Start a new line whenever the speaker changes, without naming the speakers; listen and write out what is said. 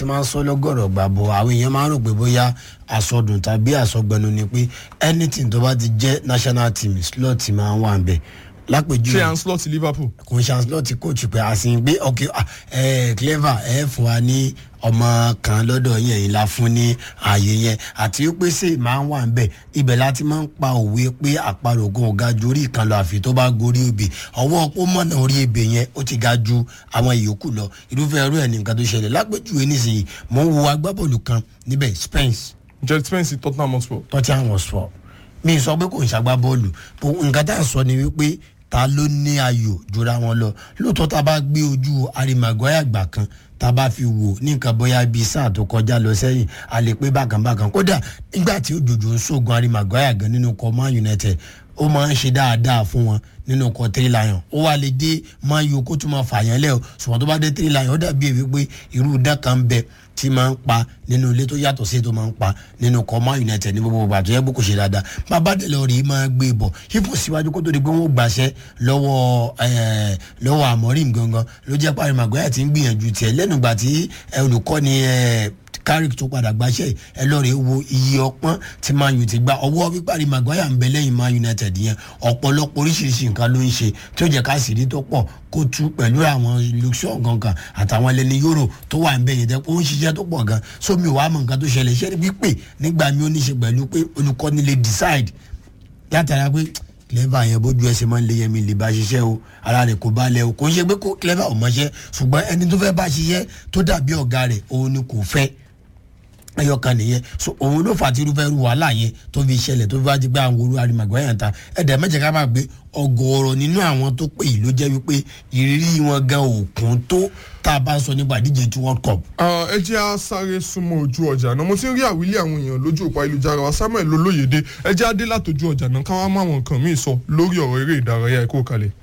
ti máa ń sọ lọ́gọ̀rọ̀ gbà bọ̀ àwọn èèyàn máa ń rò pé bóyá àsọdùn tàbí àsọgbẹnu ni pé anything tó bá ti jẹ́ national team slot máa ń wà ń bẹ̀ lápèjúwe
ṣé anslot liverpool.
kò ń ṣàǹsì ti coach pé àsìn gbé ok ah, eh, clever ẹ fún wa ní ọmọ kan lọ́dọ̀ yẹn yìí la fún ní ààyè yẹn àti pé ṣe máa ń wà ń bẹ̀ ibẹ̀ láti máa ń pa òwe pé àparò ogun ọ̀gá ju orí ìkan lọ àfi tó bá gorí ebè ọwọ́ pọ́ mọ̀nà orí ebè yẹn ó ti ga ju àwọn ìyókù lọ irúfẹ́ irú ẹ̀ ní nǹkan tó ṣẹlẹ̀ lápèjúwe nísìnyí mò ń wo agbábọ́ọ̀lù kan níbẹ̀ spence
jet spence tottenham hotspur.
tottenham hotspur mi sọ pé kò ń ṣàgbá bọ́ọ̀lù bó nǹkan tá à ń sọ ni wípé ta ló ní ayò jura wọn lọ lóòótọ́ tá a bá gbé ojú arimagoya àgbà kan tá a bá fi wò ní nǹkan bóyá bíi sáà tó kọjá lọ sẹ́yìn a lè pé bákan bákan kódà nígbà tí òjòjò ń sógun arimagoya gan nínú kọ man united ó máa ń ṣe dáadáa fún wọn nínú ọkọ̀ three lion ó wà lè dé man u kó tún máa fààyàn lẹ́ o ṣùgbọ́n tó bá dé three lion ó dàbí èyí pé irú dán kan bẹ tí máa ń pa nínú ilé tó yàtọ̀ sí ètò máa ń pa nínú ọkọ̀ man united ní gbogbo ìgbà tó yẹ kó kò ṣe dáadáa má bá dẹ̀ lọ rí i máa gbé e bọ̀ ipò síwájú kó tó di pé wọ́n gbàṣẹ́ lọ́wọ́ eh, lọ́wọ́ àmọ́rìm gangan ló jẹ́ pàrọ̀ màgbáyà tí ń gbìyànjú tiẹ̀ lẹ́nu ìgbà tí eh, olùkọ́ni eh, carrick tó padà gbaṣẹ́ ẹ lọ́ọ́ rẹ̀ wo iye ọpọ́n tí man u ti gba ọwọ́ píparí maguire ń bẹ lẹ́yìn man united yẹn ọ̀pọ̀lọpọ̀ oríṣiríṣi nǹkan ló ń ṣe tí ó jẹ́ ká sì rí tó pọ̀ kó tú pẹ̀lú àwọn luxor gangan àtàwọn ẹlẹ́ni euro tó wà ń bẹ yẹn tẹ́ ó ń ṣiṣẹ́ tó pọ̀ gan sómi ò wá mọ nǹkan tó ṣẹlẹ̀ iṣẹ́ wípé nígbà mi ó ní ṣe pẹ̀lú pé olùkọ́ni lè decide yàtàrà pé clever yẹn bójú ẹsẹ̀ máa ń lé yẹmi lè bá ṣiṣẹ́ o ara rẹ̀ kò bá lẹ̀ o kò ń ṣe pé kó clever ò mọṣẹ́ ṣùgbọ́n ẹni tó fẹ́ bá ṣiṣẹ́ tó dàbí ọ̀gá rẹ̀ òun ni kò fẹ́ ẹyọkan nìyẹn so òun ló fà á tí irúfẹ́ irú wàhálà yẹn tó fi ṣẹlẹ̀ tó fi wá di pé àwọn olú arimagbe yẹn ta ẹ̀dẹ̀ mẹ́jẹ̀ ká máa gbé ọgọ́rọ̀ nínú àwọn tó pè yìí ló jẹ́ wípé ìrírí wọn gan òkun tó tá a bá sọ nípa ìdíje tí world cup.
ẹ jẹ́ á sáré súnmọ́ ojú ọjà náà mo ti ń rí àwílé àwọn èèyàn lójú òpó ayélujára wa samuel olóyèdè ẹ jẹ́ á dé látòjú ọjà náà káwá má àwọn nǹkan míì sọ lórí ọ̀rọ̀ eré ìdárayá ẹ̀kọ́ kalẹ̀.